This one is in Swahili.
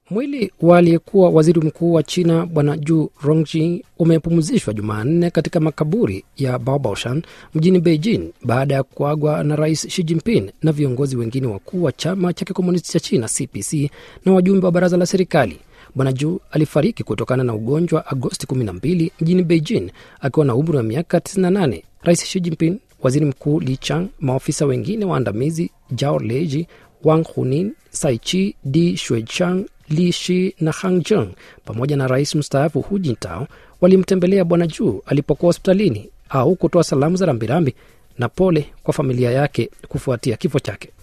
Mwili wa aliyekuwa waziri mkuu wa China Bwana Ju Rongji umepumzishwa Jumanne katika makaburi ya Baobabshan mjini Beijing baada ya kuagwa na Rais Xi Jinping na viongozi wengine wakuu wa chama cha kikomunisti cha China CPC na wajumbe wa baraza la serikali. Bwana Ju alifariki kutokana na ugonjwa Agosti 12 mjini Beijing akiwa na umri wa miaka 98. Rais Xi Jinping, waziri mkuu Li Chang, maofisa wengine waandamizi Zhao Leji, Wang Hunin, Saichi Di Shuichang, Li Shi na Hang Jung pamoja na rais mstaafu Hu Jintao walimtembelea Bwana Ju alipokuwa hospitalini au kutoa salamu za rambirambi na pole kwa familia yake kufuatia kifo chake.